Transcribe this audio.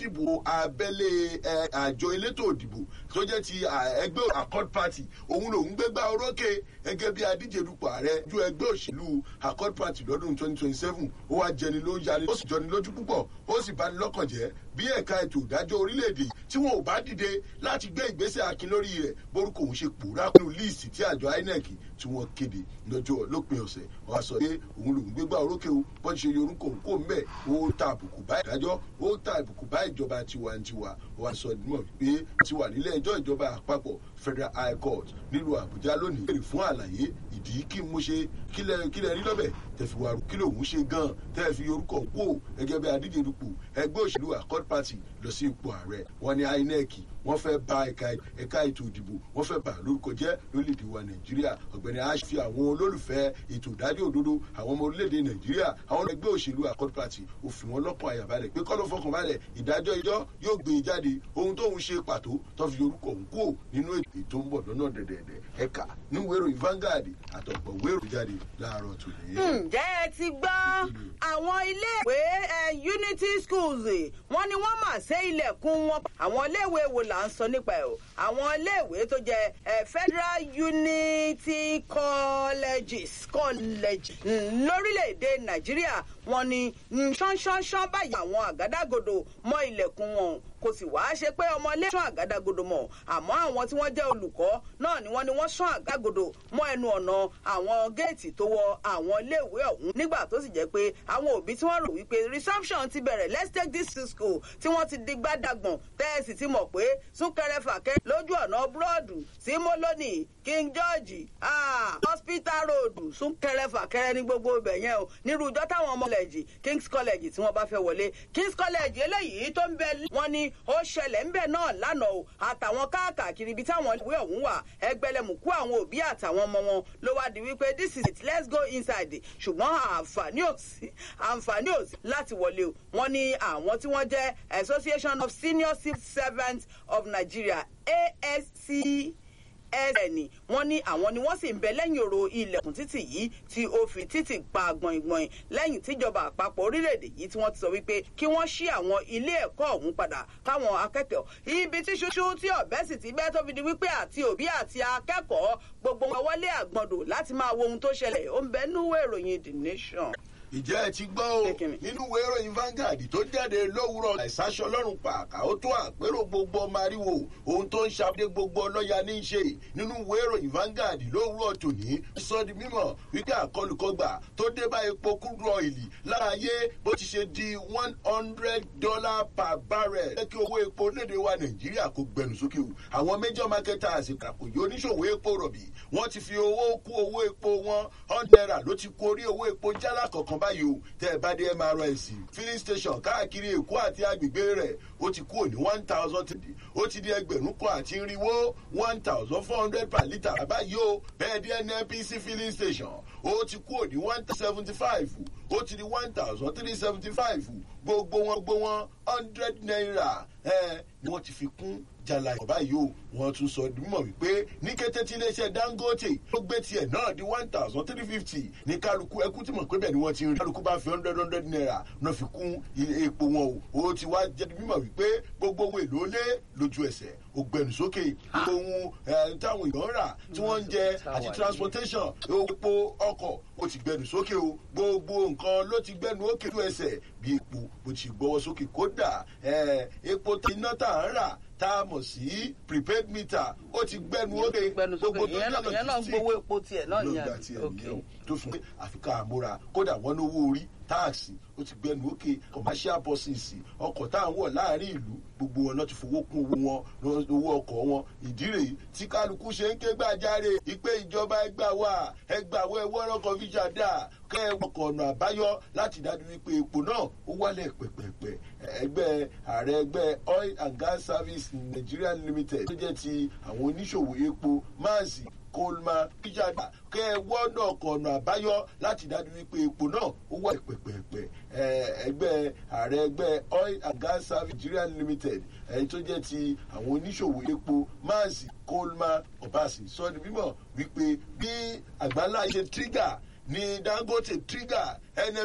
ìdìbò abẹ́lé àjọ elétò ìdìbò tó jẹ́ ti ẹgbẹ́ accord party òun lòún gbégbá orókè gẹ́gẹ́ bí adíje dupò ààrẹ ju ẹgbẹ́ òṣèlú accord party lọ́dún twenty twenty seven ó wá jẹni ló yarí ó sì jọni lójú púpọ̀ ó sì bani lọ́kàn jẹ́ bí ẹ̀ka ètò ìdájọ́ orílẹ̀-èdè tí wọn ò bá dìde láti gbé ìgbésẹ̀ akin lórí rẹ̀ borúkọ òun ṣe pòórá nínú líìsì tí àjọ inec tí wọ́n kéde lọ́jọ́ lópin ọ̀sẹ̀ wọ́n sọ pé òun lòún gbégbá orókè o bọ́n ṣe yorùkọ òun kò mẹ́ ó ta àbùkù bá ìdájọ́ ó ta àbùkù bá ìjọba tiwantiwa wọ́n sọ mọ̀ pé ti wà nílé ẹjọ́ ìjọba àpapọ̀ federal high court nílùú àbújá lónìí èrè fún àlàyé ìdí kí mo ṣe kílẹ̀ kílẹ̀ rí lọ́bẹ̀ tẹ̀fi wàrú kí lòun ṣe gan tẹ́ fi orúkọ kú gẹ́gẹ́ bí adíje dupò ẹgbẹ́ òṣèlú accord party lọ sí ipò ààrẹ wọn ní inec wọ́n fẹ́ ba ẹ̀ka ètò ìdìbò wọ́n fẹ́ bà lórúkọ jẹ́ lórílẹ̀‐èdè wa nàìjíríà ọ̀gbẹ́ni ash fi àwọn olólùfẹ́ ètò ìdájọ́ òdodo àwọn ọmọ orílẹ̀‐èdè nàìjíríà àwọn ẹgbẹ́ òṣèlú accord party ó fi wọn lọ́kàn àyàbalẹ̀ pé kọ́lọ́ fọkàn balẹ̀ ìdájọ́ ìjọ yóò gbé e jáde ohun tóun ṣe pàtó tó fi orúkọ òun kú nínú ètò tó ń bọ̀ lọ́nà dẹ̀dẹ̀dẹ̀ ẹ̀ka níwèé ìròyìn Vanguard àtọ̀pọ̀ wéèrò jáde láàárọ̀ tòní. ǹjẹ́ ẹ ti gbọ́ àwọn iléèwé unity schools wọ́n ní wọ́n mà sé ilẹ̀kùn wọn àwọn iléèwé wo là ń sọ nípa ẹ̀ o àwọn iléèwé tó jẹ́ federal unity colleges college lórílẹ̀‐èdè nàìjíríà wọ́n ní ṣánṣánṣán báyìí àwọn àgádágodo mọ́ ilẹ̀kùn wọn kò sì wá ṣe pé ọmọ ilé sán àgádágodo mọ́ àmọ́ àwọn tí wọ́n jẹ́ olùkọ́ náà ni wọ́n ní wọ́n sán àgádágodo mọ́ ẹnu ọ̀nà àwọn géètì tó wọ àwọn iléèwé ọ̀hún nígbà tó sì jẹ́ pé àwọn òbí tí wọ́n rò wípé reception ti bẹ̀rẹ̀ let's take this to school tí wọ́n ti digbá dàgbọ̀n tẹ́ẹ̀sì ti mọ̀ pé súnkẹrẹ fàkẹ́ lójú ọ̀nà búrọ́ọ̀dù sí mọ́lónì king george ah, hospital road súnkẹrẹ fàkẹrẹ ní gbogbo ibẹ̀ yẹn o nírú ìjọ táwọn ọmọ college kings college tí wọ́n bá fẹ́ wọlé kings college eléyìí tó ń bẹ wọ́n ní ó ṣẹlẹ̀ ń bẹ̀ náà lánàá o àtàwọn káàkiri ibi táwọn ìwé ọ̀hún wà ẹgbẹ̀lẹ̀mùkú àwọn òbí àtàwọn ọmọ wọn ló wá di wípé this is it let's go inside ṣùgbọ́n àǹfààní ò sí àǹfààní ò sí láti wọlé o wọ́n ní àwọn tí wọ́n jẹ́ association of senior civil servants of nigeria asc ẹsẹ̀ni wọ́n ní àwọn ni wọ́n sì ń bẹ lẹ́yìn òro ilẹ̀kùn títì yìí tí ó fi títì pa gbọ̀ngbọ̀n lẹ́yìn tíjọba àpapọ̀ orílẹ̀-èdè yìí tí wọ́n ti sọ wípé kí wọ́n ṣí àwọn ilé ẹ̀kọ́ ọ̀hún padà káwọn akẹ́kọ̀ọ́ ibi tí ṣoṣo tí ọ̀bẹ sì ti bẹ́ tó fi di wípé àti òbí àti akẹ́kọ̀ọ́ gbogbo wọn wọlé àgbọ̀ndò láti máa wo ohun tó ṣẹlẹ̀ ó ń bẹ núwèé ìròyìn the nation ìjẹ́ ẹ ti gbọ́ o nínú ìwé ìròyìn Vanguard tó jáde lówùrọ̀ àìsàṣọ ọlọ́run pàkà ó tó àpérò gbogbo ọmọ ariwo ohun tó ń ṣàdé gbogbo ọlọ́ya ní í ṣe nínú ìwé ìròyìn Vanguard lówùrọ̀ tòní sọ di mímọ̀ wípé àkọlùkọgbà tó dé bá epo crude oil lára ayé bó ti ṣe di one hundred dollar per barrel jẹ́ kí owó epo léde wa Nàìjíríà kó gbẹnu sókè o àwọn major marketers àkòyè oníṣòwò epo rọ̀bì wọ́n ti fi owó kú owó epo wọn hundred naira ló ti kó orí owó epo jálá kọ̀ọ̀kan báyìí o tẹ́ ẹ bá dé mrs filling station káàkiri èkó àti agbègbè rẹ̀ ó ti kúrò ní one thousand ó ti di ẹgbẹ̀rún kan àti irinwó one thousand four hundred per litre báyìí o bẹ́ẹ̀ dé nnpc filling station ó ti kúrò ní one seventy five ó ti di one thousand three seventy five gbogbo wọn gbogbo wọn hundred naira ẹ ni wọ́n ti fi kún jala ìjọba yìí o wọ́n tún sọ mímọ̀ wípé ní kété tí iléeṣẹ́ dangote ó gbé tiẹ̀ náà di one thousand three fifty ní kálukú ẹkú tí mọ̀ pé bẹ́ẹ̀ ni wọ́n ti rí kálukú bá fi hundred hundred naira náà fi kún epo wọn o ó ti wá jẹ́ mímọ̀ wípé gbogbo owó èlò lé lójú ẹsẹ̀ ó gbẹnu sókè ohun táwọn èèyàn rà tí wọ́n ń jẹ àti transportation epo ọkọ̀ ó ti gbẹnu sókè o gbogbo nǹkan ló ti gbẹnu òkè tó ẹsẹ̀ bí epo bó ti gbọ́wọ́ sókè kódà epo iná tá à ń rà tá a mọ̀ sí prepaid meter ó ti gbẹnu ókè gbogbo tó yẹ lọ ìyẹn náà gbowó epo tiẹ̀ náà ní àná tó fún pé àfikà àmúra kódà wọ́n lówó orí táàsì ó ti gbẹnu ókè commercial buses ọkọ̀ tá à ń wọ̀ láàrin ìlú gbogbo wọn náà ti fowó kún owó wọn owó ọkọ̀ wọn ìdí rèé tí kálukú ṣe ń ké gbàjáre ìpè ìjọba ẹgbà wà ẹgbà wọ ẹwọ́ ọkọ̀ fíjà dà kẹ́ ẹ wọkọ̀ ọ̀nà àbáyọ láti dájú wípé epo náà ó wálẹ̀ pẹ̀pẹ̀pẹ̀ ẹgbẹ́ ààrẹ ẹgbẹ́ oil and gas service nigeria limited tó jẹ́ ti àwọn oníṣòwò epo máàsì kolma kíjàdá kẹ ẹ wọ́nà ọ̀nà àbáyọ láti dájú wípé epo náà ó wà pẹ̀pẹ̀pẹ̀ ẹgbẹ́ ààrẹ ẹgbẹ́ oil and gas service nigeria limited ẹni tó jẹ́ ti àwọn oníṣòwò epo máàsì kolma ọbaṣì sọ ní mímọ̀ wípé bí àgbáńlá ṣe tírígà ní dangote tírígà